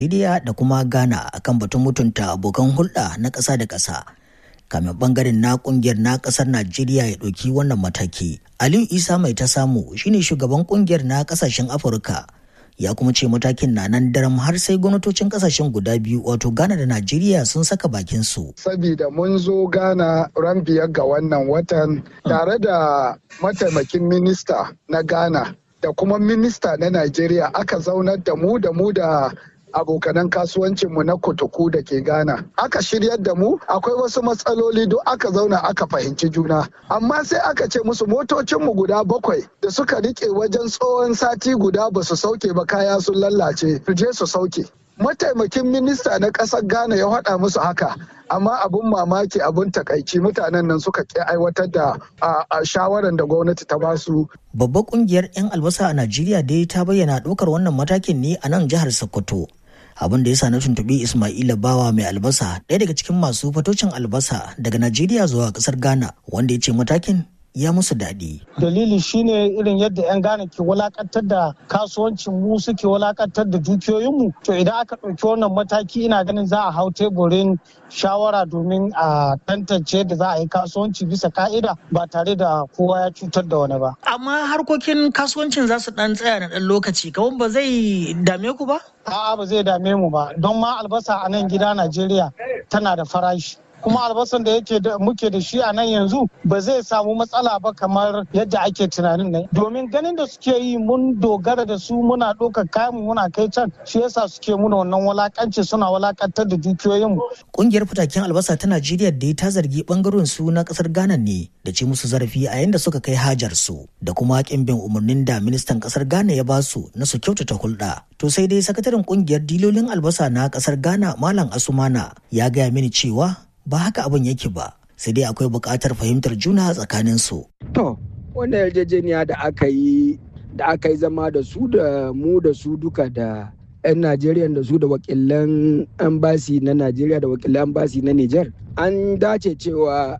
Najeriya da kuma Ghana akan batun mutunta abokan hulɗa na ƙasa da ƙasa. Kamin bangaren na ƙungiyar na ƙasar Najeriya ya ɗauki wannan mataki. Aliyu Isa mai ta samu shine shugaban ƙungiyar na ƙasashen Afirka. Ya kuma ce matakin na nan daram har sai gwamnatocin ƙasashen guda biyu wato Ghana da Najeriya sun saka bakin su. Sabida mun zo Ghana ran biyar ga wannan watan tare da mataimakin minista na Ghana da kuma minista na Najeriya aka zaunar da mu da mu da abokanan kasuwancinmu na kutuku da ke Ghana. Aka shiryar da mu akwai wasu matsaloli duk aka zauna aka fahimci juna. Amma sai aka ce musu motocinmu guda bakwai da suka rike wajen tsohon sati guda ba su sauke ba kaya sun lallace su je su sauke. Mataimakin minista na ƙasar Ghana ya haɗa musu haka. amma abun mamaki abun takaici mutanen nan suka ƙi aiwatar da shawaran da gwamnati ta basu. Babbar kungiyar 'yan albasa a Najeriya dai ta bayyana ɗaukar wannan matakin ne a nan jihar Sokoto. abin da ya sa na tuntuɓi Ismaila Bawa mai albasa ɗaya daga cikin masu fatocin albasa daga Najeriya zuwa ƙasar Ghana wanda ya ce matakin ya musu daɗi. Dalili shine irin yadda 'yan Ghana ke walakantar da kasuwancin mu suke walakantar da dukiyoyinmu. To idan aka ɗauki wannan mataki ina ganin za a hau teburin shawara domin a tantance da za a yi kasuwanci bisa ka'ida ba tare da kowa ya cutar da wani ba. Amma harkokin kasuwancin za su ɗan tsaya na ɗan lokaci, kawai ba zai dame ku ba? A'a ba zai dame mu ba, don ma albasa a nan gida Najeriya tana da farashi. kuma albasan da yake da muke da shi a nan yanzu ba zai samu matsala ba kamar yadda ake tunanin ne domin ganin da suke yi mun dogara da su muna ɗaukar kayan mu muna kai can shi yasa suke muna wannan walakanci suna walakantar da dukiyoyin mu kungiyar fitaken albasa ta Najeriya da ta zargi bangaren su na kasar Ghana ne da ce musu zarafi a yayin da suka kai hajar su da kuma kin bin umarnin da ministan kasar Ghana ya basu na su kyautata hulɗa to sai dai sakataren kungiyar dilolin albasa na kasar Ghana Malam Asumana ya gaya mini cewa ba haka abin yake ba sai dai akwai buƙatar fahimtar juna tsakanin su. To, wannan yarjejeniya da aka yi da aka yi zama da su da mu da su duka da 'yan Najeriya da su da wakilan ambasi na Najeriya da wakilan ambasi na Nijar. An dace cewa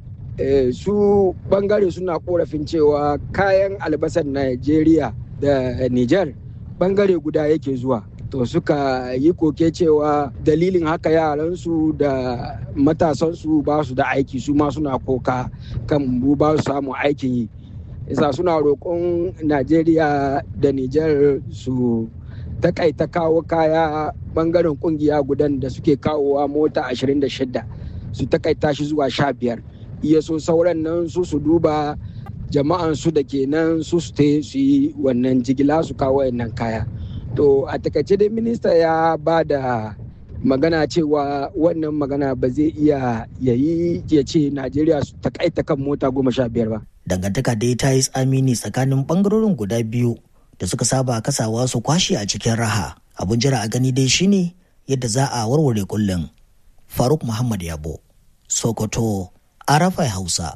su bangare suna korafin cewa kayan albasan Najeriya da Nijar bangare guda yake zuwa. to suka yi koke cewa dalilin haka yaransu da matasansu ba su da aiki su ma suna koka kan mu ba su samu aikin yi isa suna roƙon najeriya da nijar su takaita kawo kaya bangaren kungiya gudan da suke kawowa mota 26 su takaita shi zuwa 15 iya so sauran nan su su duba jama'an su da ke nan su su yi wannan jigila su kawo wannan kaya to a takaice dai minista ya ba da magana cewa wannan magana ba zai iya yayi ya ce najeriya su takaita kan mota goma sha biyar ba dangantaka dai ta yi tsamini tsakanin bangarorin guda biyu da suka saba kasawa su kwashe a cikin raha abun jira a gani dai shine yadda za a warware kullum faruk muhammad yabo sokoto arafai hausa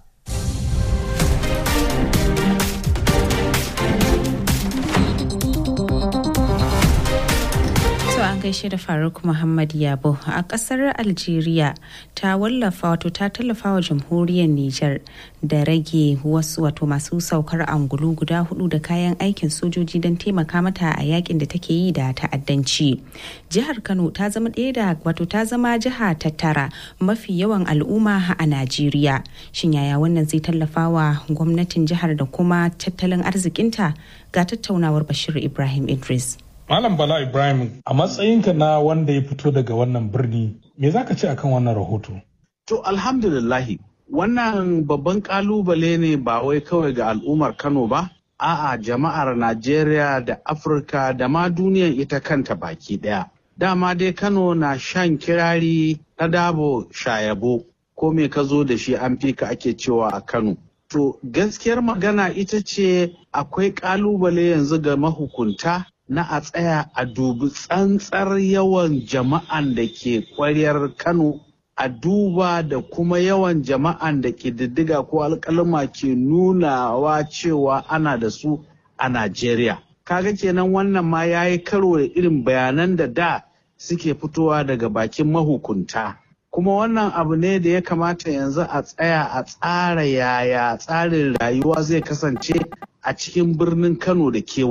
an gaishe da faruk muhammad yabo a kasar algeria ta wallafa wato ta tallafa wa jamhuriyar niger da rage wasu wato masu saukar angulu guda hudu da kayan aikin sojoji don taimaka mata a yakin da take yi da ta'addanci jihar kano ta zama ɗaya da wato ta zama jiha ta tara mafi yawan al'umma a najeriya shin yaya wannan zai tallafa wa gwamnatin jihar da kuma tattalin arzikinta ga tattaunawar bashir ibrahim idris Malam Bala Ibrahim a matsayinka na wanda ya fito daga wannan birni me za ka ce akan wannan rahoto? To alhamdulillahi wannan babban kalubale ne ba wai kawai ga al'ummar Kano ba, a'a jama'ar Najeriya da Afirka da ma duniyar ita kanta baki ɗaya. Dama dai Kano na shan kirari ta dabo shayabo ko me ka zo da shi an fi ka ake cewa a Kano. To gaskiyar magana ita ce akwai kalubale yanzu ga mahukunta na a tsaya a dubi tsantsar yawan jama'an da ke kwaryar Kano a duba da kuma yawan jama'an da ke diddiga ko alkalma ke nunawa cewa ana da su a Najeriya. Kaga kenan wannan ma ya yi karo da irin bayanan da da suke fitowa daga bakin mahukunta. Kuma wannan abu ne da ya kamata yanzu a tsaya a tsara yaya tsarin rayuwa zai kasance a cikin birnin Kano da kewaye.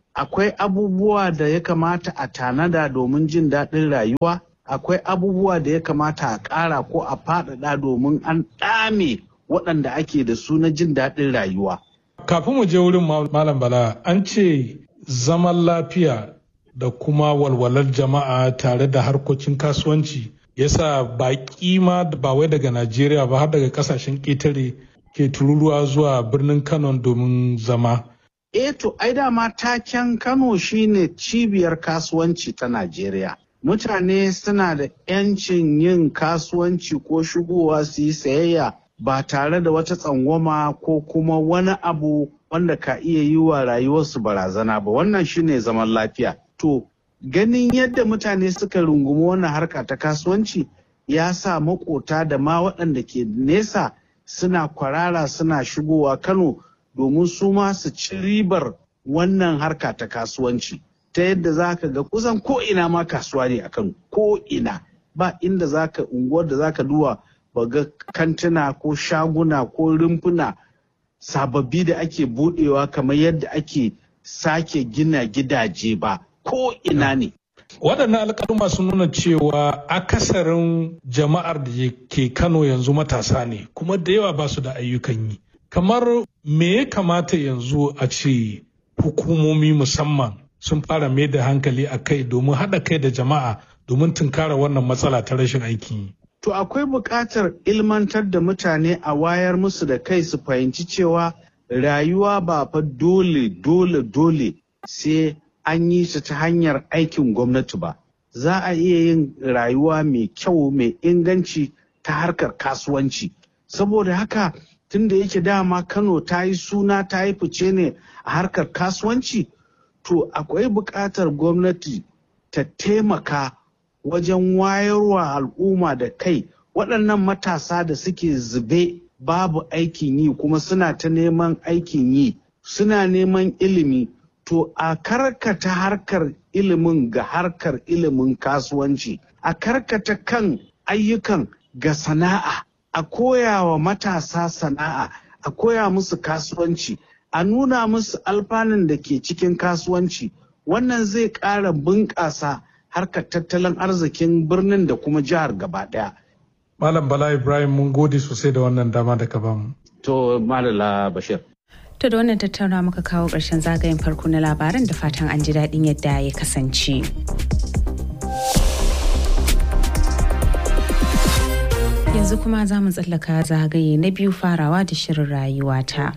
akwai abubuwa da ya kamata a tanada domin jin daɗin rayuwa akwai abubuwa da ya kamata a ƙara ko a faɗaɗa domin an ɗame waɗanda ake da su na jin daɗin rayuwa. Kafin mu je wurin Malam Bala, an ce zaman lafiya da kuma walwalar jama'a tare da harkokin kasuwanci yasa baƙi ma ba wai daga Najeriya ba har daga ƙasashen ƙetare ke tururuwa zuwa birnin Kano domin zama. E to, ai dama taken Kano shine cibiyar kasuwanci ta Najeriya. Mutane suna da 'yancin yin kasuwanci ko shigowa su yi sayayya ba tare da wata tsangwama ko kuma wani abu wanda ka iya yi wa rayuwarsu barazana ba. Wannan shine zaman lafiya. To, ganin yadda mutane suka rungumi wannan harka ta kasuwanci ya sa makota da ma waɗanda ke nesa suna kwarara suna shigowa Kano domin su ma su ci ribar wannan harka ta kasuwanci ta yadda za ka ga kusan ko ina ma kasuwa ne a Kano ko ina ba inda za ka unguwar da za ka duwa ba ga kantuna ko shaguna ko rumfuna sababbi da ake budewa kamar yadda ake sake gina gidaje ba ko ina ne waɗannan alƙaluma sun nuna cewa akasarin jama'ar da ke kano yanzu matasa ne kuma da yawa ba su da ayyukan yi kamar me ya kamata yanzu a ce hukumomi musamman sun fara mai da hankali a kai domin haɗa kai da jama'a domin tunkara wannan matsala ta rashin aikin yi to akwai buƙatar ilmantar da mutane a wayar musu da kai su fahimci cewa rayuwa ba fa dole dole dole sai an yi su ta hanyar aikin gwamnati ba za a iya yin rayuwa mai kyau mai inganci ta harkar kasuwanci saboda haka tunda yake dama kano ta yi suna ta yi fice ne a harkar kasuwanci to akwai buƙatar gwamnati ta taimaka wajen wayarwa al'umma da kai waɗannan matasa da suke zube babu aikin yi kuma suna ta neman aikin yi suna neman ilimi to a karkata harkar ilimin ga harkar ilimin kasuwanci a karkata kan ayyukan ga sana'a a koya wa matasa sana'a a koya musu kasuwanci a nuna musu alfanun da ke cikin kasuwanci wannan zai ƙara bunƙasa harkar tattalin arzikin birnin da kuma jihar gaba ɗaya. Malam Bala Ibrahim mun gode sosai da wannan dama da ka bamu. To Malala Bashir. To da wannan tattauna muka kawo ƙarshen zagayen farko na labaran da fatan an ji daɗin yadda ya kasance. Yanzu kuma za mu tsallaka zagaye na biyu farawa da shirin rayuwata.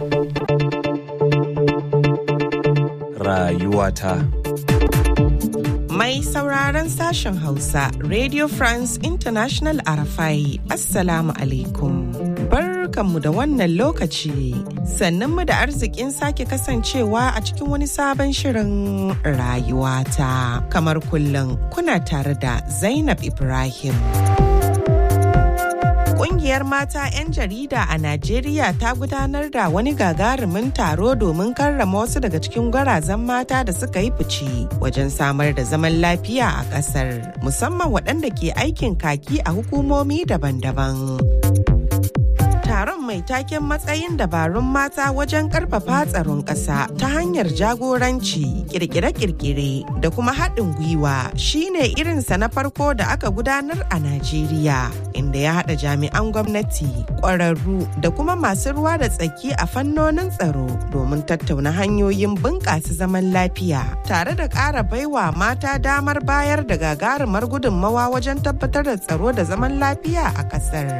Rayuwata. Mai sauraron sashen Hausa, Radio France International Arafai, Assalamu alaikum. Barkanmu da wannan lokaci, sannan mu da arzikin sake kasancewa a cikin wani sabon shirin rayuwata. Kamar kullum kuna tare da Zainab Ibrahim. Kungiyar mata 'yan jarida a Najeriya ta gudanar da wani gagarumin taro domin karrama wasu daga cikin gwarazan mata da suka yi fice wajen samar da zaman lafiya a ƙasar, musamman waɗanda ke aikin kaki a hukumomi daban-daban. taron mai taken matsayin dabarun mata wajen karfafa tsaron ƙasa ta hanyar jagoranci kirkire-kirkire da kuma haɗin gwiwa shine irinsa na farko da aka gudanar a najeriya inda ya haɗa jami'an gwamnati ƙwararru da kuma masu ruwa da tsaki a fannonin tsaro domin tattauna hanyoyin bunƙasa zaman lafiya tare da ƙara baiwa mata damar bayar da gagarumar gudunmawa wajen tabbatar da tsaro da zaman lafiya a ƙasar.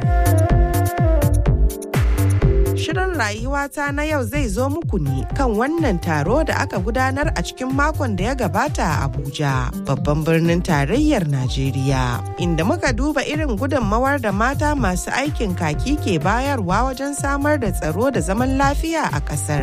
Shirin rayuwata na yau zai zo muku ne kan wannan taro da aka gudanar a cikin makon da ya gabata a Abuja, babban birnin tarayyar Najeriya, inda muka duba irin gudunmawar da mata masu aikin kaki ke bayarwa wajen samar da tsaro da zaman lafiya a ƙasar.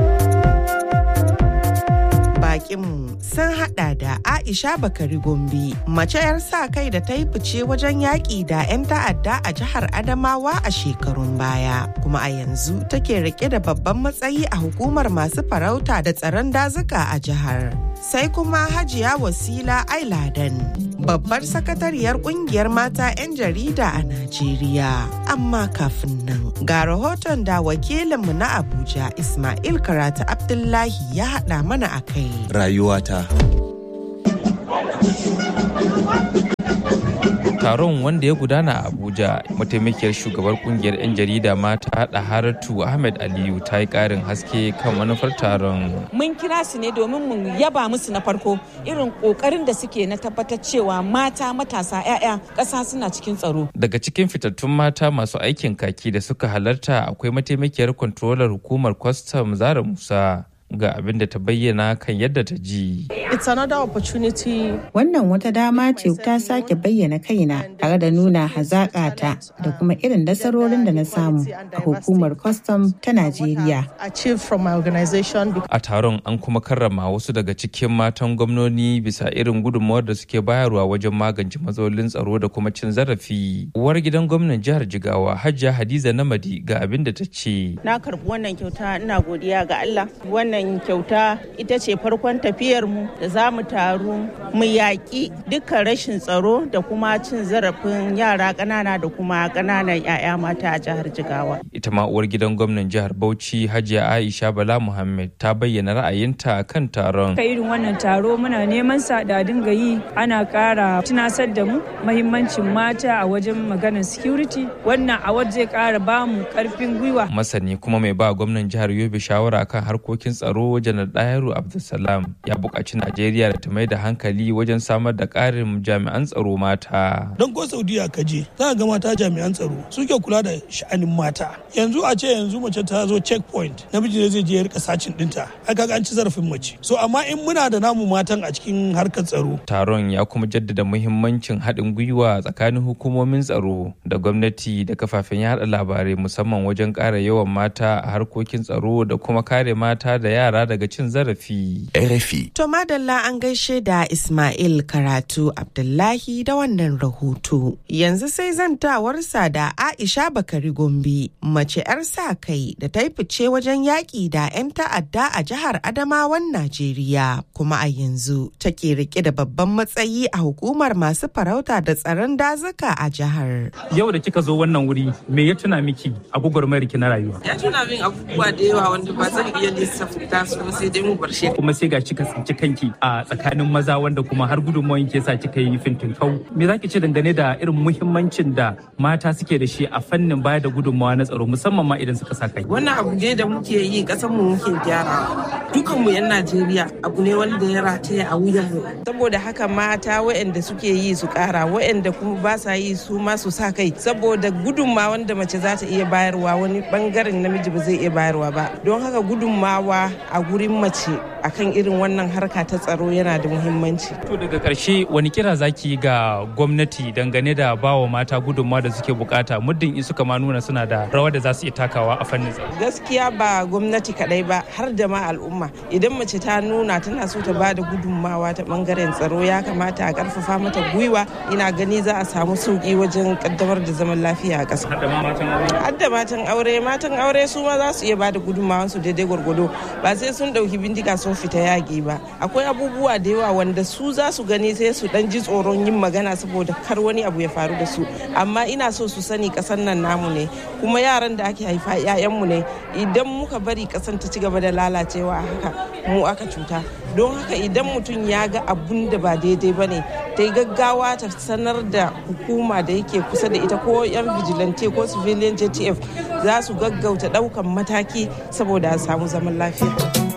bakinmu sun hada da Aisha Bakari Gombe, mace 'yar sa kai da ta yi fice wajen yaƙi da 'yan ta'adda a jihar Adamawa a shekarun baya, kuma a yanzu take rike da babban matsayi a hukumar masu farauta da tsaron dazuka a jihar. sai kuma hajiya wasila ailadan babbar sakatariyar kungiyar mata 'yan jarida a najeriya amma kafin nan ga rahoton da wakilinmu na abuja ismail karatu abdullahi ya haɗa mana a kai rayuwata taron wanda ya gudana a abuja mataimakiyar shugabar kungiyar 'yan jarida mata haratu ahmed aliyu ta yi karin haske kan manufar taron mun kira su ne domin mu yaba musu na farko irin kokarin da suke na tabbatar cewa mata matasa 'ya'ya ƙasa suna cikin tsaro daga cikin fitattun mata masu aikin kaki da suka halarta akwai mataimakiyar kwantrolar hukumar kwastam zara musa ga abin da ta bayyana kan yadda ta ji. It's another opportunity. Wannan wata dama ce ta sake bayyana kaina tare da nuna hazaƙata da kuma irin nasarorin da na samu a hukumar kwastam ta Najeriya. A taron an kuma karrama wasu daga cikin matan gwamnoni bisa irin gudunmawar da suke bayarwa wajen magance matsalolin tsaro da kuma cin zarafi. Uwar gidan gwamnan jihar Jigawa Hajiya Hadiza Namadi ga abin da ta ce. Na karɓi wannan kyauta ina godiya ga Allah. Wannan wannan kyauta ita ce farkon tafiyarmu da za mu taru mu yaƙi dukkan rashin tsaro da kuma cin zarafin yara ƙanana da kuma ƙananan 'ya'ya mata a jihar Jigawa. Ita ma uwar gidan gwamnan jihar Bauchi Hajiya Aisha Bala Muhammad ta bayyana ra'ayinta kan taron. Ka irin wannan taro muna neman sa da dinga yi ana ƙara tunasar da mu mahimmancin mata a wajen maganar security wannan a zai ƙara bamu ƙarfin gwiwa. Masani kuma mai ba gwamnan jihar Yobe shawara kan harkokin tsaro tsaro janar ɗayaru abdulsalam ya buƙaci najeriya da ta mai da hankali wajen samar da ƙarin jami'an tsaro mata don ko saudiya ka je za ga mata jami'an tsaro suke kula da sha'anin mata yanzu a ce yanzu mace ta zo checkpoint namiji ne zai je ya rika sacin dinta ai kaga an ci zarafin mace so amma in muna da namu matan a cikin harkar tsaro taron ya kuma jaddada muhimmancin haɗin gwiwa tsakanin hukumomin tsaro da gwamnati da kafafen yaɗa labarai musamman wajen ƙara yawan mata a harkokin tsaro da kuma kare mata da yara daga cin zarafi. RFI. To madalla an gaishe da Ismail Karatu Abdullahi da wannan rahoto. Yanzu sai zantawarsa da Aisha Bakari Gombe, mace 'yar sa kai da ta yi fice wajen yaƙi da 'yan ta'adda a jihar Adamawan Najeriya. Kuma a yanzu take rike da babban matsayi a hukumar masu farauta da tsaron dazuka a jihar. Yau da kika zo wannan wuri, me ya tuna miki a gwagwarmayar ki na rayuwa? Ya tuna min abubuwa da yawa wanda ba zan iya lissafta su ba sai dai mu bar shi. Kuma sai ga kika tsinci kanki a tsakanin maza wanda kuma har gudunmawan ke sa kika yi fintinkau. Me za ki ce dangane da irin muhimmancin da mata suke da shi a fannin bayar da gudunmawa na tsaro musamman ma idan suka sa kai? Wannan abu ne da muke yi kasan mu muke gyara. Dukan mu 'yan Najeriya abu ne wanda ya rataya a wuyan mu. Saboda haka mata waɗanda suke yi su ƙara waɗanda kuma ba sa yi su ma su sa kai saboda gudunmawan da mace za ta iya bayarwa wani bangaren namiji ba zai iya bayarwa ba. Don haka gudunmawa a gurin mace akan irin wannan harka ta tsaro yana da muhimmanci. To daga ƙarshe wani kira zaki ga gwamnati dangane da bawa mata gudunmawa da suke bukata muddin in suka ma nuna suna da rawar da za su iya takawa a fannin tsaro. Gaskiya ba gwamnati kadai ba har da ma al'umma idan mace ta nuna tana so ta ba da gudunmawa ta bangaren tsaro ya kamata a karfafa mata gwiwa ina gani za a samu sauki wajen kaddamar da zaman lafiya a ƙasa. Har da matan aure matan aure su ma za su iya ba da gudunmawansu daidai gwargwado ba sai sun ɗauki bindiga sun fita yaƙi ba akwai abubuwa da yawa wanda su za su gani sai su dan ji tsoron yin magana saboda kar wani abu ya faru da su amma ina so su sani ƙasar nan namu ne kuma yaran da ake haifa 'ya'yanmu ne idan muka bari ƙasar ta ci gaba da lalacewa haka mu aka cuta don haka idan mutum ya ga abun da ba daidai ba ne ta yi gaggawa ta sanar da hukuma da yake kusa da ita ko 'yan vigilante ko civilian jtf za su gaggauta ɗaukan mataki saboda a samu zaman lafiya.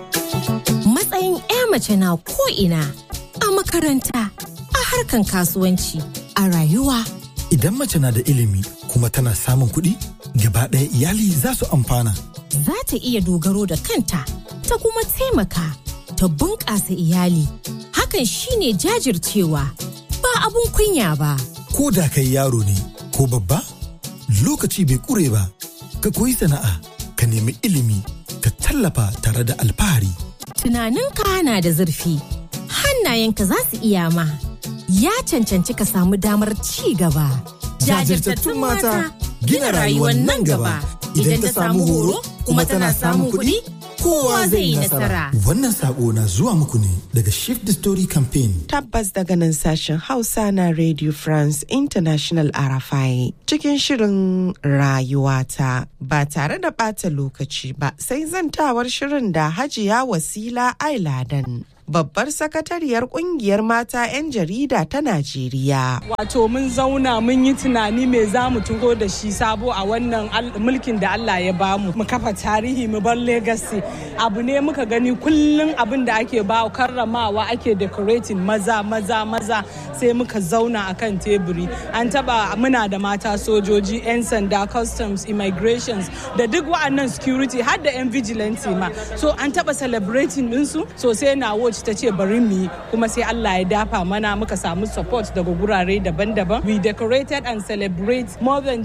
matsayin 'ya mace na ko'ina a makaranta a harkan kasuwanci a rayuwa. Idan mace na da ilimi kuma tana samun kuɗi, gaba ɗaya iyali za su amfana. Za ta iya dogaro da kanta, ta kuma taimaka, ta bunƙasa iyali. Hakan shine jajircewa, ba abun kunya ba. Ko da kai yaro ne, ko babba, lokaci bai ƙure ba, ka koyi sana'a, ka nemi ilimi, ka tallafa tare da alfahari. tunaninka na da zurfi hannayenka za su iya ma ya cancanci ka samu damar ci gaba jajirtattun mata gina rayuwar nan gaba idan ta samu horo kuma tana samun kuɗi kowa zai yi nasara. Wannan sako na zuwa muku ne daga Shift the Story Campaign. Tabbas daga nan sashen Hausa na Radio France International RFI cikin shirin rayuwata ba tare da ɓata lokaci ba sai zantawar shirin da Hajiya Wasila Ailadan. babbar sakatariyar kungiyar mata 'yan jarida ta Najeriya. Wato mun zauna mun yi tunani me za mu tugo da shi sabo a wannan mulkin da Allah ya bamu mu kafa tarihi mu bar legacy abu ne muka gani kullum abin da ake ba karramawa ake decorating maza maza maza sai muka zauna akan teburi an taba muna da mata sojoji 'yan sanda customs immigrations da duk wa'annan security har da 'yan vigilante ma so an taba celebrating ɗinsu so sai na watch ta ce bari mu yi kuma sai Allah ya dafa mana muka samu support daga gurare daban-daban. We decorated and celebrate more than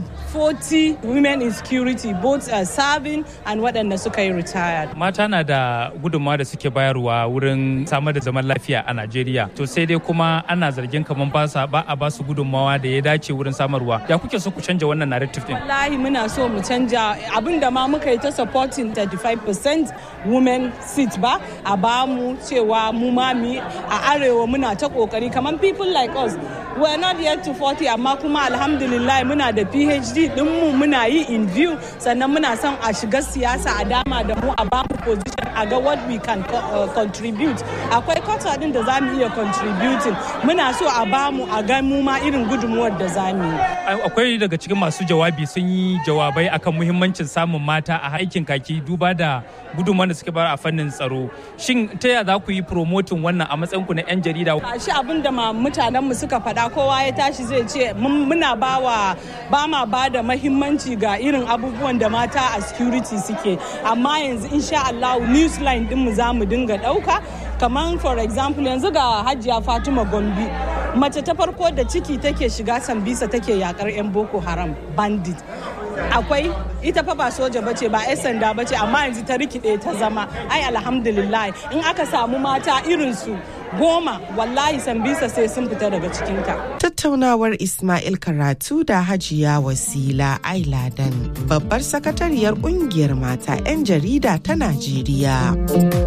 40 women in security both uh, serving and waɗanda suka yi retired. Mata na da gudunmawa da suke bayarwa wurin samar da zaman lafiya a Najeriya. To sai dai kuma ana zargin kamar ba sa ba a ba su gudunmawa da ya dace wurin samarwa. Ya kuke so ku canja wannan narrative din? Wallahi muna so mu canja abin da ma muka yi ta supporting 35% women seat ba a bamu cewa mu mami a arewa muna ta kokari kamar people like us we're not yet to 40 amma kuma alhamdulillah muna da phd dinmu muna yi in view sannan muna son a shiga siyasa a dama da mu a bamu position a ga what we can uh, contribute akwai kwata din da za mu iya contributing muna so a bamu a ga mu ma irin gudunmuwar da za mu yi akwai daga cikin masu jawabi sun yi jawabai akan muhimmancin samun mata a aikin kaki duba da gudunmuwar da suke bayar a fannin tsaro shin ta yaya za ku yi promoting wannan a matsayin ku na 'yan jarida shi abin da mutanenmu suka faɗa kowa ya tashi zai ce muna bawa ba ma ba da mahimmanci ga irin abubuwan da mata a security suke amma yanzu insha Allah newsline din mu za mu dinga ɗauka kamar for example yanzu ga hajiya fatima gombe mace ta farko da ciki take shiga sambisa take yakar 'yan boko haram bandit akwai ita fa ba soja bace ba 'yan sanda bace amma yanzu ta rikide ta zama ai alhamdulillah in aka samu mata irinsu goma wallahi sambisa sai sun fita daga cikinta. Tattaunawar Ismail Karatu da Hajiya Wasila Ailadan babbar sakatariyar kungiyar mata 'yan jarida ta Najeriya.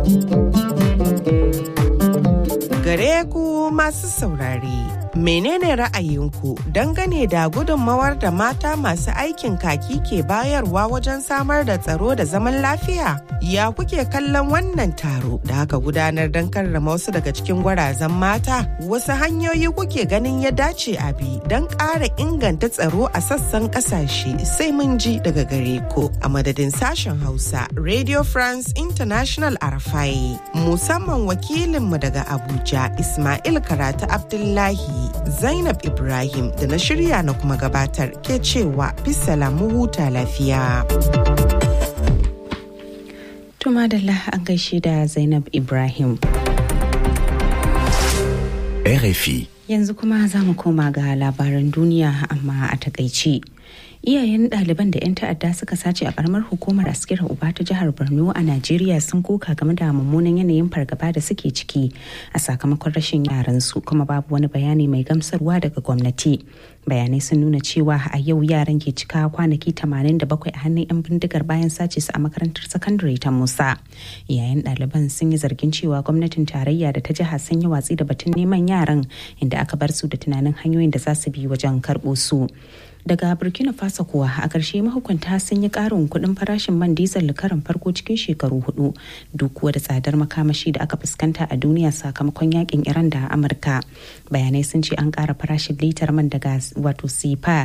Gare ku masu saurare. menene ra'ayinku dangane da gudunmawar da mata masu aikin kaki ke bayarwa wajen samar da tsaro da zaman lafiya ya kuke kallon wannan taro da aka gudanar don karrama wasu daga cikin gwarazan mata wasu hanyoyi kuke ganin ya dace a bi don ƙara inganta tsaro a sassan ƙasashe sai mun ji daga gare ku a madadin sashen hausa radio france international arafai musamman wakilinmu daga abuja ismail karatu abdullahi Zainab Ibrahim da na shirya na kuma gabatar ke cewa bisala mu huta lafiya. Tuma da an gaishe da Zainab Ibrahim. RFI. Yanzu kuma za mu koma ga labaran duniya amma a takaici. iyayen ɗaliban da 'yan ta'adda suka sace a karamar hukumar askira uba ta jihar borno a najeriya sun koka game da mummunan yanayin fargaba da suke ciki a sakamakon rashin yaransu kuma babu wani bayani mai gamsarwa daga gwamnati bayanai sun nuna cewa a yau yaran ke cika kwanaki 87 a hannun 'yan bindigar bayan sace su a makarantar sakandare ta musa iyayen ɗaliban sun yi zargin cewa gwamnatin tarayya da ta jiha sun yi watsi da batun neman yaran inda aka bar su da tunanin hanyoyin da za su bi wajen karɓo su daga burkina faso kuwa a ƙarshe mahukunta sun yi ƙarin kuɗin farashin man diesel karin farko cikin shekaru hudu duk kuwa da tsadar makamashi da aka fuskanta a duniya sakamakon yakin iran da amurka bayanai sun ce an ƙara farashin litar man daga wato sifa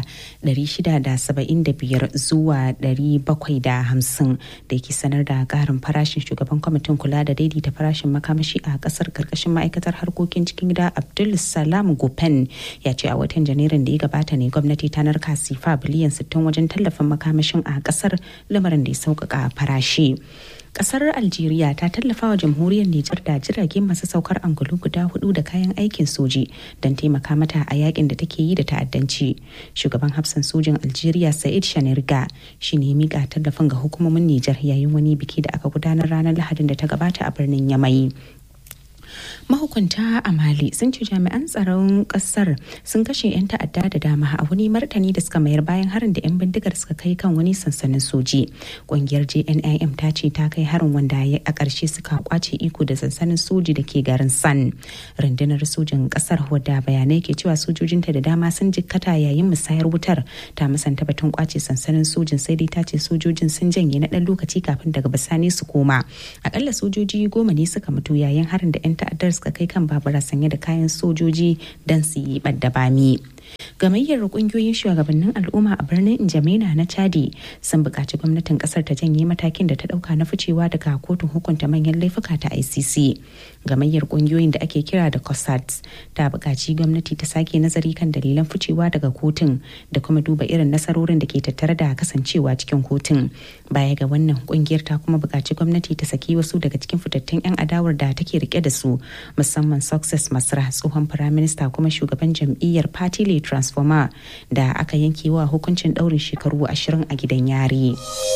675 zuwa 750 da ke sanar da ƙarin farashin shugaban kwamitin kula da daidaita farashin makamashi a ƙasar karkashin ma'aikatar harkokin cikin gida abdul salam gopen ya ce a watan janairun da ya gabata ne gwamnati ta narka sifa biliyan 60 wajen tallafin makamashin a kasar lamarin da ya sauƙaƙa farashi. kasar algeria ta tallafa wa jamhuriyar nijar da jirage masu saukar angulu guda hudu da kayan aikin soji don taimaka mata a yakin da take yi da ta'addanci shugaban hafsan sojin algeria sa'id shanirga shi ne mika tallafin ga hukumomin nijar yayin wani biki da aka gudanar ranar lahadin da ta gabata a birnin yamai mahukunta a mali sun ce jami'an tsaron kasar sun kashe 'yan ta'adda da dama a wani martani da suka mayar bayan harin da 'yan bindigar suka kai kan wani sansanin soji ƙungiyar jnim ta ce ta kai harin wanda a ƙarshe suka kwace iko da sansanin soji da ke garin san rundunar sojin kasar wadda bayanai ke cewa sojojinta da dama sun jikkata yayin musayar wutar ta musanta batun kwace sansanin sojin sai dai ta ce sojojin sun janye na ɗan lokaci kafin daga bisani su koma akalla sojoji goma ne suka mutu yayin harin da 'yan ta'addar suka kai kan babura sanye da kayan sojoji don su yi ɓadda bami. gamayyar kungiyoyin shugabannin al'umma a birnin Injamena na Chadi sun buƙaci gwamnatin ƙasar ta janye matakin da ta ɗauka na ficewa daga kotun hukunta manyan laifuka ta ICC. Gamayyar kungiyoyin da ake kira da COSATS ta buƙaci gwamnati ta sake nazari kan dalilan ficewa daga kotun da kuma duba irin nasarorin da ke tattare da kasancewa cikin kotun. Baya ga wannan kungiyar ta kuma buƙaci gwamnati ta saki wasu daga cikin fitattun 'yan adawar da take rike da su musamman Success Masra tsohon firaminista kuma shugaban jam'iyyar Party transformer da aka yanke wa hukuncin daurin shekaru ashirin a gidan yari.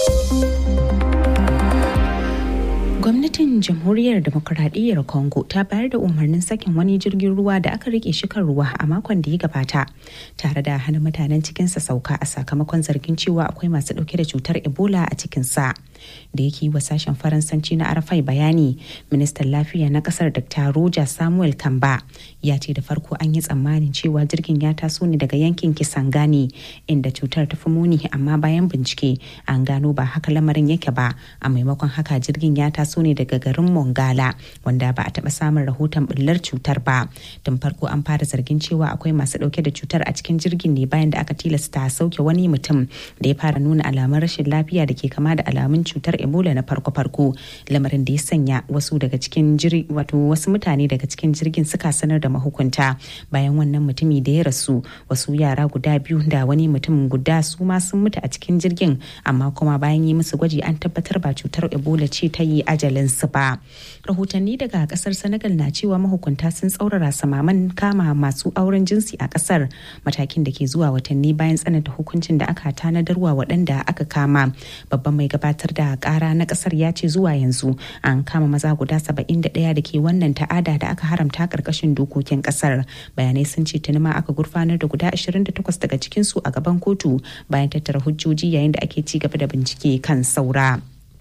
gwamnatin jamhuriyar demokuraɗiyyar congo ta bayar da umarnin sakin wani jirgin ruwa da aka rike shi kan ruwa a makon da ya gabata tare da hana mutanen cikinsa sauka a sakamakon zargin cewa akwai masu ɗauke da cutar ebola a cikinsa da yake yi wa sashen faransanci na arafai bayani ministan lafiya na kasar dr roja samuel kamba ya ce da farko an yi tsammanin cewa jirgin ya taso ne daga yankin kisangani inda cutar ta fi muni amma bayan bincike an gano ba haka lamarin yake ba a maimakon haka jirgin ya taso ne daga garin mongala wanda ba a taba samun rahoton bullar cutar ba tun farko an fara zargin cewa akwai masu dauke da cutar a cikin jirgin ne bayan da aka tilasta sauke wani mutum da ya fara nuna alamun rashin lafiya da ke kama da alamun cutar ebola na farko-farko lamarin da ya sanya wasu daga cikin wato wasu mutane daga cikin jirgin suka sanar da mahukunta bayan wannan mutumi da ya rasu wasu yara guda biyu da wani mutum guda su ma sun mutu a cikin jirgin amma kuma bayan yi musu gwaji an tabbatar ba cutar ebola ce ta yi ajalin su ba rahotanni daga kasar senegal na cewa mahukunta sun tsaurara samaman kama masu auren jinsi a kasar matakin da ke zuwa watanni bayan tsananta hukuncin da aka tanadarwa waɗanda aka kama babban mai gabatar da kara na kasar ya ce zuwa yanzu an kama maza guda 71 da ke wannan ta'ada da aka haramta karkashin dokokin kasar bayanai sun ce tuni ma aka gurfanar da guda 28 daga cikinsu a gaban kotu bayan tattara hujjoji yayin da ake ci gaba da bincike kan saura.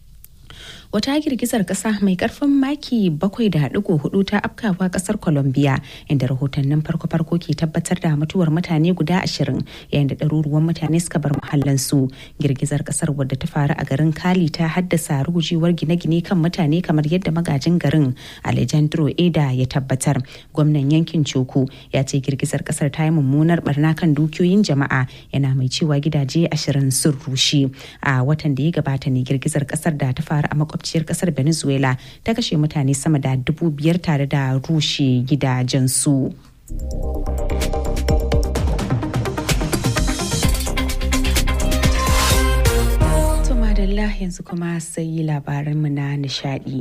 wata girgizar kasa mai karfin maki 7.4 ta afkawa kasar colombia inda rahotannin farko-farko ke tabbatar da mutuwar mutane guda ashirin yayin da ɗaruruwan mutane suka bar muhallansu girgizar kasar wadda ta faru a garin kali ta haddasa rugujewar gine-gine kan mutane kamar yadda magajin garin alejandro eda ya tabbatar gwamnan yankin coko ya ce girgizar kasar ta yi mummunar barna kan dukiyoyin jama'a yana mai cewa gidaje ashirin sun rushe a watan da ya gabata ne girgizar kasar da ta faru a makwabciyar kasar venezuela ta kashe mutane sama da dubu biyar tare da rushe gidajensu. madalla yanzu kuma sai labaranmu na nishadi.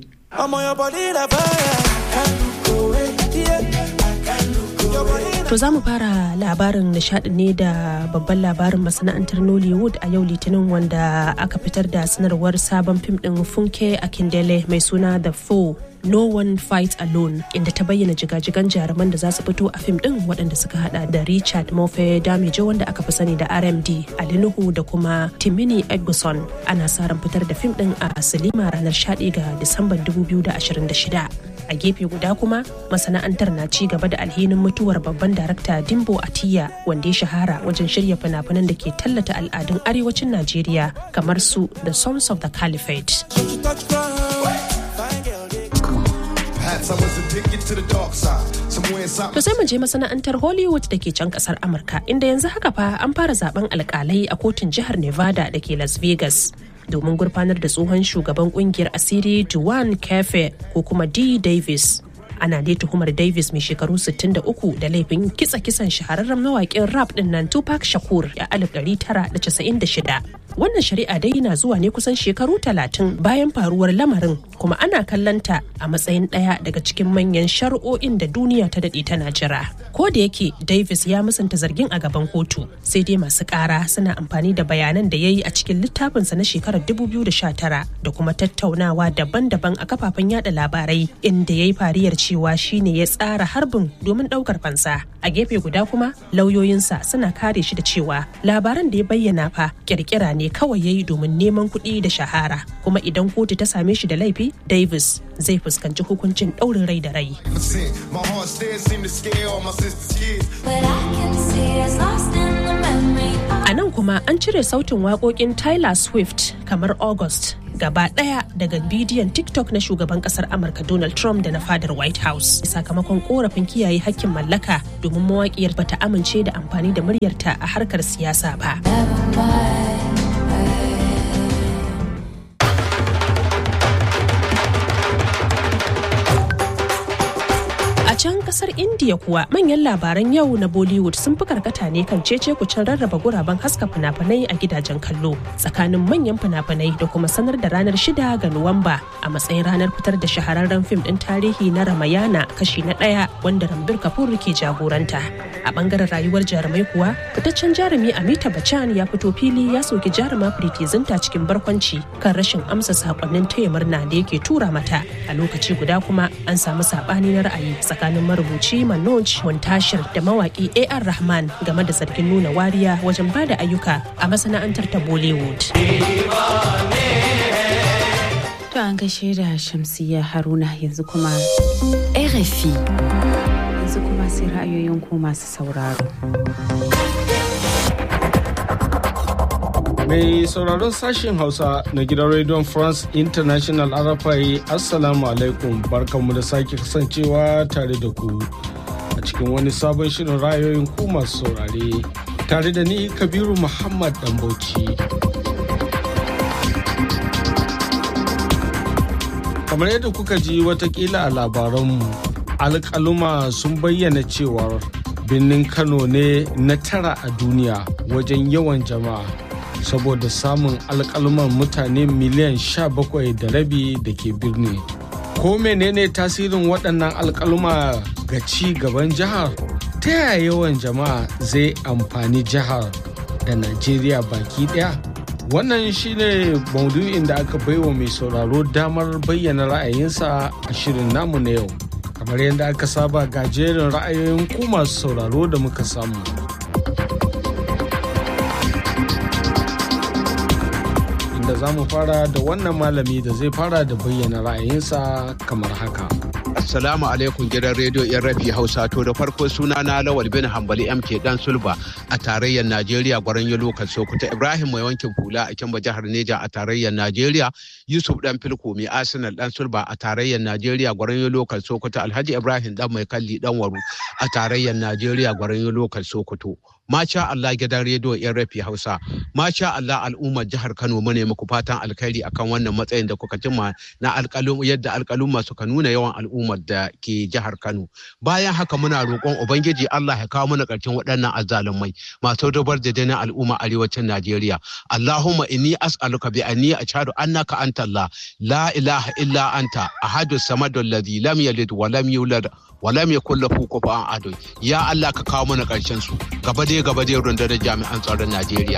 To za mu fara labarin nishadi ne da babban labarin masana'antar Nollywood a yau litinin wanda aka fitar da sanarwar sabon fim din Funke Akindele mai suna The Foe No One Fight Alone inda ta bayyana jigajigan jaruman da za su fito a fim din waɗanda suka hada da Richard Mofe Damijo wanda aka fi sani da RMD, Ali Nuhu da kuma Timini Egguson. Ana sa ran fitar da fim din a Silima ranar 11 ga Disamban 2026. A gefe guda kuma masana'antar na ci gaba da alhinin mutuwar babban darakta Dimbo Atiya wanda ya shahara wajen shirya fina-finan da ke tallata al'adun arewacin Najeriya kamar su The Sons of the Caliphate. To sai mu je masana'antar Hollywood da ke can kasar Amurka inda yanzu haka fa an fara zaben alkalai a kotun jihar Nevada da ke Las Vegas. Domin gurfanar da tsohon shugaban kungiyar asiri Duane Kefe ko kuma D. Davis. Ana dai tuhumar Davis mai shekaru 63 da laifin kitsa kisan shahararren mawaƙin rap din nan Tupac Shakur a 1996. wannan shari'a dai na zuwa ne kusan shekaru talatin bayan faruwar lamarin kuma ana kallanta a matsayin ɗaya daga cikin manyan shari'o'in da duniya ta daɗe tana jira ko da yake davis ya musanta zargin a gaban kotu sai dai masu ƙara suna amfani da bayanan da ya yi a cikin littafinsa na shekarar 2019 da kuma tattaunawa daban-daban a kafafen yada labarai inda ya yi fariyar cewa shine ya tsara harbin domin ɗaukar fansa a gefe guda kuma lauyoyinsa suna kare shi da cewa labaran da ya bayyana fa kirkira ne kawai ya yi domin neman kuɗi da shahara kuma idan kotu ta same shi da laifi davis zai fuskanci hukuncin ɗaurin rai da rai a nan kuma an cire sautin waƙoƙin tyler swift kamar august gaba ɗaya daga bidiyon tiktok na shugaban ƙasar amurka donald trump da na fadar white house sakamakon korafin kiyaye hakkin mallaka domin mawaƙiyar bata amince da amfani da muryarta a harkar siyasa ba can kasar india kuwa manyan labaran yau na bollywood sun fi karkata ne kan cece kucin rarraba guraben haska fina-finai a gidajen kallo tsakanin manyan fina-finai da kuma sanar da ranar shida ga nuwamba a matsayin ranar fitar da shahararren fim din tarihi na ramayana kashi na ɗaya wanda rambir kapoor ke jagoranta a bangaren rayuwar jarumai kuwa fitaccen jarumi amita bachchan ya fito fili ya soki jaruma Preeti Zinta cikin barkwanci kan rashin amsa sakonnin taya murna da yake tura mata a lokaci guda kuma an samu sabani na ra'ayi tsakanin tsakanin marubuci Manoj Montashir da mawaki AR Rahman game da zargin nuna wariya wajen ba da ayyuka a masana'antar ta Bollywood. To an gaishe da Shamsiyya Haruna yanzu kuma RFI. Yanzu kuma sai ra'ayoyin ku masu sauraro. Mai sauraron sashen Hausa na gidan Radio France International RFI Assalamu alaikum barkanmu da sake kasancewa tare da ku a cikin wani sabon shirin ra'ayoyin ku masu saurare tare da ni Kabiru Muhammad Dambauci. Kamar yadda kuka ji watakila a labaranmu alƙaluma sun bayyana cewar birnin Kano ne na tara a duniya wajen yawan jama'a. saboda samun alkalman mutane miliyan sha bakwai da rabi da ke birni. Ko menene tasirin waɗannan alkalma ga ci gaban jihar? Ta yaya yawan jama'a zai amfani jihar da Najeriya baki ɗaya? Wannan shine maudu'in da aka baiwa mai sauraro damar bayyana ra'ayinsa a shirin namu na yau. Kamar yadda aka saba ga jerin ra'ayoyin ku masu sauraro da muka samu. da za mu fara da wannan malami da zai fara da bayyana ra'ayinsa kamar haka. Assalamu alaikum gidan rediyo yan rafi Hausa to da farko suna na Lawal bin Hambali MK Dan Sulba a tarayyar Najeriya gwaran yi lokal Sokoto Ibrahim mai wankin hula a Kimba jihar Neja a tarayyar Najeriya Yusuf Dan Filko mai Arsenal Dan Sulba a tarayyar Najeriya gwaran yi lokal Sokoto Alhaji Ibrahim Dan mai kalli Dan Waru a tarayyar Najeriya gwaran yi lokal Sokoto. Masha Allah gidan rediyo yan rafi Hausa. Masha Allah al'ummar jihar Kano mu ne muku fatan alkhairi akan wannan matsayin da kuka cimma na alƙalum yadda alƙalumma suka nuna yawan al'ummar da ke jihar Kano. Bayan haka muna roƙon Ubangiji Allah ya kawo mana ƙarshen waɗannan azzalumai masu dubar da dinin al'umma arewacin Najeriya. Allahumma inni as'aluka bi anni ashhadu annaka anta Allah la ilaha illa anta ahadu samadu alladhi lam yalid wa lam yulad wa lam yakul lahu kufuwan ahad. Ya Allah ka kawo mana ƙarshen su. Gaba dai gaba dai rundunar jami'an tsaron Najeriya.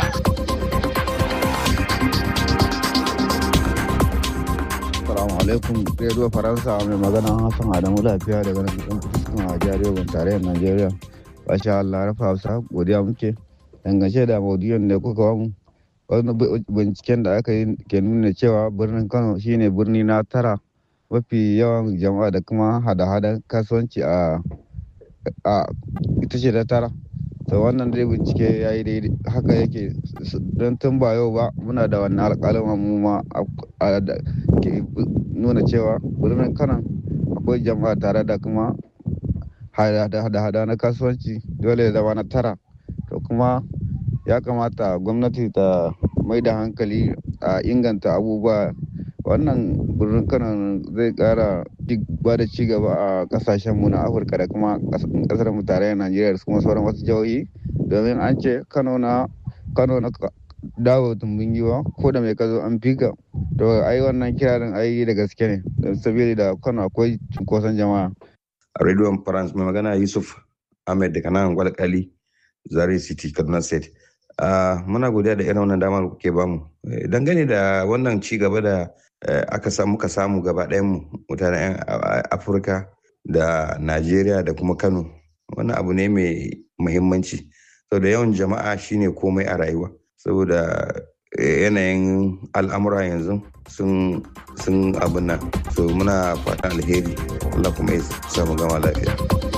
Assalamu alaikum Radio Faransa mai magana Hassan Adamu lafiya daga nan cikin kusurkan a jihar Yobe tarayyar Najeriya. Basha Allah rafa Hausa godiya muke. Dangance da maudu'in da kuka wamu wani binciken da aka yi ke nuna cewa birnin Kano shine birni na tara mafi yawan jama'a da kuma hada-hadan kasuwanci a ita ce ta tara. to wannan dai bincike ya yi daidai haka yake don tun ba yau ba muna da wannan alƙalin mu ma ke nuna cewa birnin kanan akwai jama'a tare da kuma hada-hada na kasuwanci dole ya zama na tara to kuma ya kamata gwamnati ta mai da hankali a inganta abubuwa wannan birnin kanan zai kara ba da ci gaba a kasashenmu na afirka da kuma kasar mu tarayyar najeriya da kuma sauran wasu jihohi domin an ce kano na kano na dawo tumbin giwa ko da mai kazo an fika to ai wannan kirarin ai da gaske ne sabili da kano akwai cunkoson jama'a a radio france mai magana yusuf ahmed daga nan gwalkali zari city kaduna state muna godiya da irin wannan damar kuke bamu dangane da wannan ci gaba da aka samu muka samu gaba mu mutanen afirka da najeriya da kuma kano wannan abu ne mai muhimmanci saboda yawan jama'a shine komai a rayuwa saboda yanayin al'amura yanzu sun sun abin nan so muna fatan alheri Allah kuma ya samu gama lafiya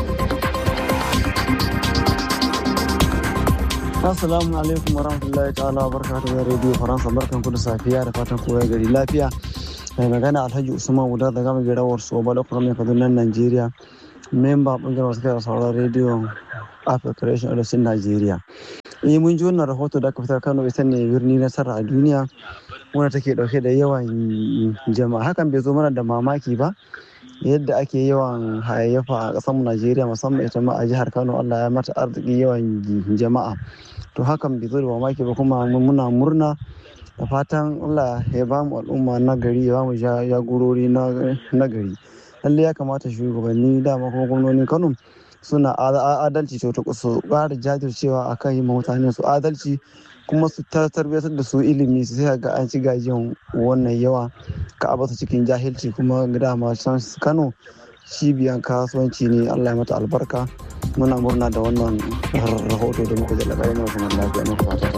Assalamu alaikum wa rahmatullahi ta'ala wa barakatuhu da Radio Faransa barkan ku da safiya da fatan kowa gari lafiya. Mai magana Alhaji Usman Wuda da gama girawar su ba lokacin mai Kaduna Najeriya. Memba bangaren wasu kai sauran Radio Africa Creation Edison Najeriya. Eh mun ji wannan rahoto da aka fitar Kano ita ne birni nasara a duniya wanda take dauke da yawan jama'a hakan bai zo mana da mamaki ba. yadda ake yawan hayayyafa a ƙasar Najeriya musamman ita ma a jihar Kano Allah ya mata arziki yawan jama'a to hakan bai zo da mamaki ba kuma muna murna da fatan Allah ya ba mu al'umma na gari ya ba mu jagorori na gari lalle ya kamata shugabanni dama kuma gwamnonin Kano suna adalci to su ƙara jajircewa akan yi mutane su adalci kuma su tarbiyyar da su ilimi su sai ga an ci gajiyan wannan yawa ka a su cikin jahilci kuma dama can kano cibiyan kasuwanci ne allah ya mata albarka muna murna da wannan rahoto da muka jala kayan masu lafiya na fata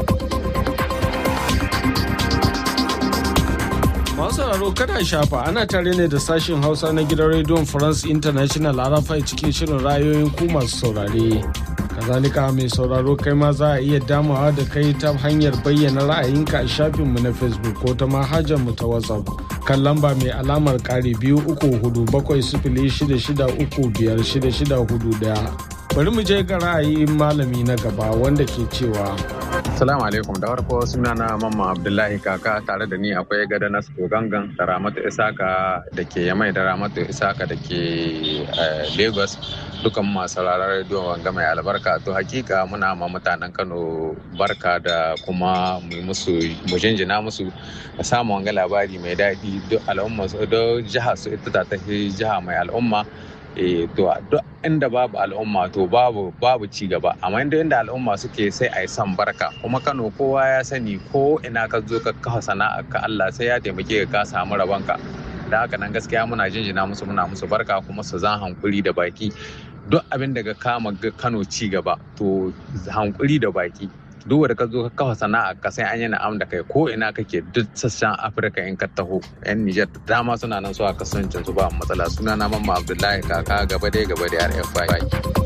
masu sauraro kada shafa ana tare ne da sashen hausa na gidan rediyon france international arafai cikin shirin rayoyin ku masu saurare kazalika mai sauraro kai ma za a iya damawa da kai ta hanyar bayyana ra'ayinka a shafinmu na facebook ko ta mu ta whatsapp kan lamba mai alamar kare biyu uku hudu bakwai sifili shida shida uku biyar shida shida hudu daya bari mu je ga ra'ayin malami na gaba wanda ke cewa Assalamu alaikum da farko sunana Mamman Abdullahi kaka tare da ni akwai gada Nasko Gangan da Ramatu Isaka da ke Yamai da Ramatu Isaka da ke Lagos dukan masu rarar rediyo wanga mai albarka to hakika muna ma mutanen Kano barka da kuma mu musu mu jinjina musu da samun wanga labari mai daɗi duk al'umma su duk jiha su ita ta jiha mai al'umma eh to duk inda babu al'umma to babu babu ci gaba amma inda inda al'umma suke sai a yi san barka kuma Kano kowa ya sani ko ina ka zo ka kafa sana'a ka Allah sai ya taimake ka ka samu rabanka da haka nan gaskiya muna jinjina musu muna musu barka kuma su zan hankuri da baki duk abin da ka kama Kano ci gaba to hankuri da baki duk wanda ka zo ka kafa sana'a ka sai an yi na'am da kai ko ina kake duk sassan afirka in ka taho yan nijar da dama suna nan su a kasancin su ba matsala suna na mamma abdullahi kaka gaba dai gaba da rfi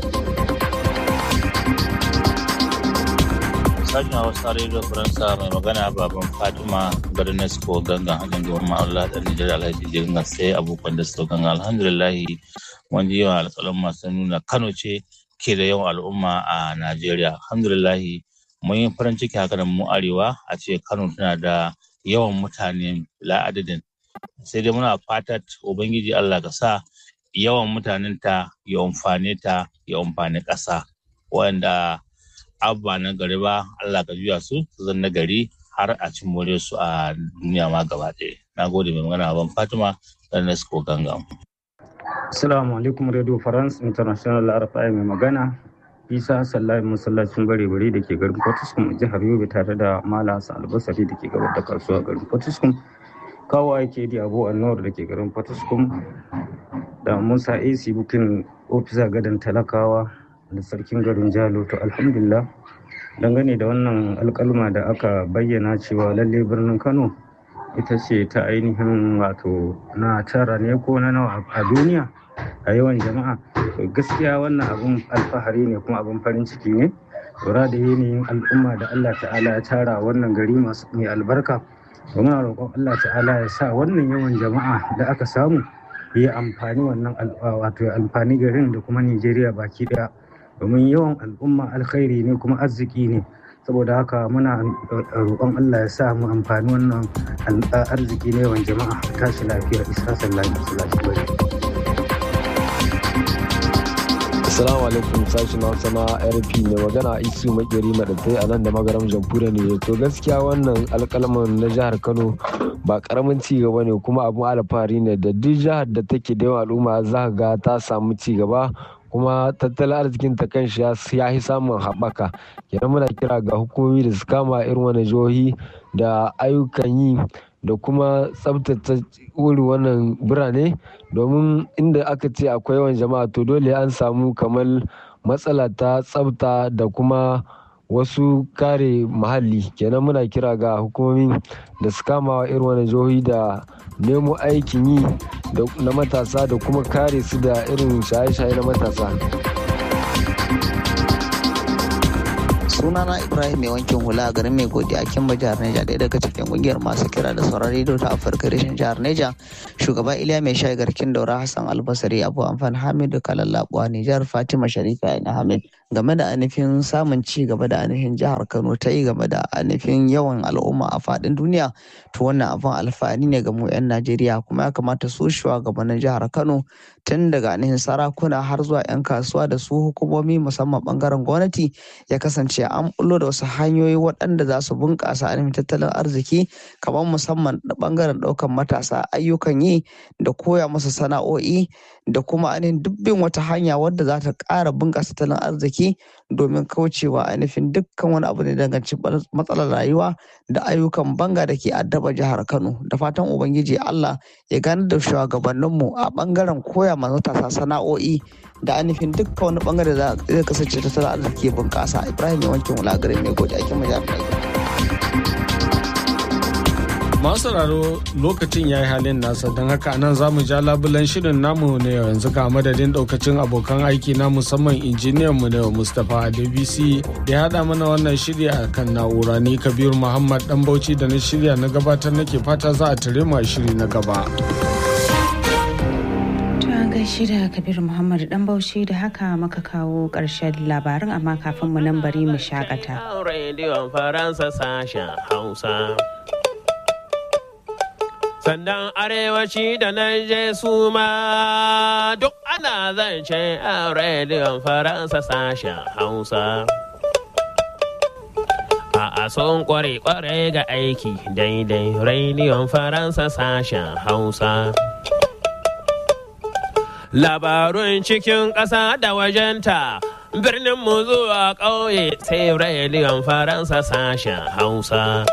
sashen hausa radio faransa mai magana baban fatima garnesco gangan hajjan gaban ma'aula da nijar alhaji jirgin sai abokan da su gangan alhamdulillahi wani yawan alƙalin masu nuna kano ce ke da yawan al'umma a najeriya alhamdulillahi mun yi farin ciki haka da mu arewa a ce kano tana da yawan mutane la'adadin sai dai muna fatar ubangiji allah ka sa yawan mutanen ta ya amfane ta ya amfani ƙasa wanda abba na gari ba allah ka juya su su zan na gari har a cin more su a duniya ma gaba ɗaya na gode mai magana ban fatima ernest ko gangam Assalamu alaikum Radio France International RFI mai magana isa sallahi masallacin bare-bare da ke garin Fortiskum jihar Yobe tare da Mala Hassan Albasari da ke gabar da kasuwa garin Fortiskum kawo ake di Abu Annor da ke garin Fortiskum da Musa AC bukin ofisa gadan talakawa da sarkin garin Jalo to alhamdulillah dangane da wannan alkalma da aka bayyana cewa lalle birnin Kano ita ce ta ainihin wato na tara ne ko na nawa a duniya a yawan jama'a gaskiya wannan abun alfahari ne kuma abun farin ciki ne lura da yanayin al'umma da Allah ta'ala ya tara wannan gari masu mai albarka muna roƙon Allah ta'ala ya sa wannan yawan jama'a da aka samu ya amfani wannan wato ya amfani garin da kuma Nijeriya baki daya domin yawan al'umma alkhairi ne kuma arziki ne saboda haka muna roƙon Allah ya sa mu amfani wannan arziki ne yawan jama'a tashi lafiya isa sallahi masallaci bari Assalamu alaikum sashen Hausa na RP mai magana isu makeri madatai a nan da magaram jamhuriyar ne to gaskiya wannan alkalman na jihar Kano ba karamin ci gaba ne kuma abun alfahari ne da duk jihar da take da yawan al'umma za ga ta samu ci gaba kuma tattalin arzikin ta kanshi ya yi samun haɓaka kenan muna kira ga hukumomi da su kama irin wani jihohi da ayyukan yi da kuma tsabtace wuri wannan birane domin inda aka ce akwai yawan jama'a to dole an samu kamar matsala ta tsabta da kuma wasu kare muhalli kenan muna kira ga hukumomi da su kama irin wani jihohi da nemo aikin yi na matasa da kuma kare su da irin shaye-shaye na matasa sunana ibrahim mai wankin hula a garin mai godiya kimba jihar neja ɗaya daga cikin kungiyar masu kira da sauran rediyo ta afirka reshen jihar neja shugaba iliya mai shayi garkin daura hassan albasari abu amfan hamidu kalallabuwa nijar fatima sharifa ina hamid game da ainihin samun ci gaba da ainihin jihar kano ta yi game da ainihin yawan al'umma a faɗin duniya to wannan abin alfahari ne ga mu 'yan najeriya kuma ya kamata su shugabannin jihar kano tun daga ainihin sarakuna har zuwa 'yan kasuwa da su hukumomi musamman bangaren gwamnati ya kasance an bullo da wasu hanyoyi waɗanda za su bunƙasa ainihin tattalin arziki kamar musamman bangaren ɗaukan matasa ayyukan yi da koya musu sana'o'i da kuma ainihin dubbin wata hanya wadda za ta ƙara bunƙasa tattalin arziki domin kaucewa ainihin dukkan wani abu da danganci matsalar rayuwa da ayyukan banga da ke addaba jihar Kano da fatan Ubangiji Allah ya gane da shugabanninmu a bangaren koya ma matasa sana'o'i da ainihin dukkan wani bangare da zai kasance tattalin arziki bunƙasa Ibrahim ya wankin wulagare mai gode aikin majalisar masu sauraro lokacin ya yi halin nasa don haka nan za mu ja labulan shirin namu na yau yanzu ga madadin daukacin abokan aiki na musamman injiniyan mu na yau mustapha adebisi da ya haɗa mana wannan shirya a kan na'ura ni kabir muhammad dan bauchi da na shirya na gabatar nake fata za a tare mu a shiri na gaba. gaishe da kabir muhammad dan bauchi da haka maka kawo ƙarshen labarin amma kafin mu nan bari mu shakata. rediyon faransa sashen hausa sannan arewaci da nan je su ma duk ana zance a rediyon faransa sashen hausa a son kware kware ga aiki daidai rediyon faransa sashen hausa labarun cikin ƙasa da wajenta birnin mu zuwa ƙauye sai rediyon faransa sashen hausa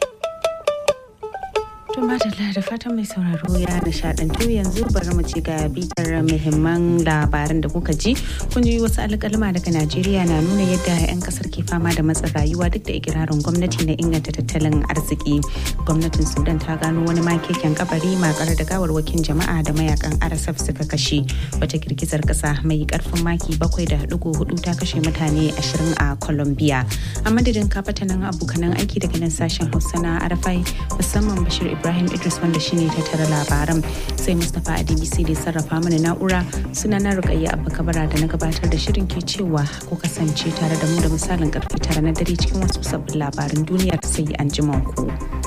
To madalla da fatan mai sauraro ya nishadantu yanzu bari mu ci ga bitar muhimman labaran da kuka ji. Kun ji wasu alƙalma daga Najeriya na nuna yadda 'yan kasar ke fama da matsin rayuwa duk da ikirarin gwamnati na inganta tattalin arziki. Gwamnatin Sudan ta gano wani makeken kabari makar da gawarwakin jama'a da mayakan RSF suka kashe. Wata girgizar kasa mai karfin maki bakwai da hudu ta kashe mutane ashirin a Colombia. A madadin kafatanin abokanan aiki daga nan sashen Hausa na Arafai musamman Bashir Ibrahim Idris wanda shine tattara labaran sai Mustapha Adebisi da sarrafa mana na'ura suna na Rukayya Abba Kabara da na gabatar da shirin ke cewa ku kasance tare da mu da misalin karfe tara na dare cikin wasu sabbin labaran duniyar sai an ku.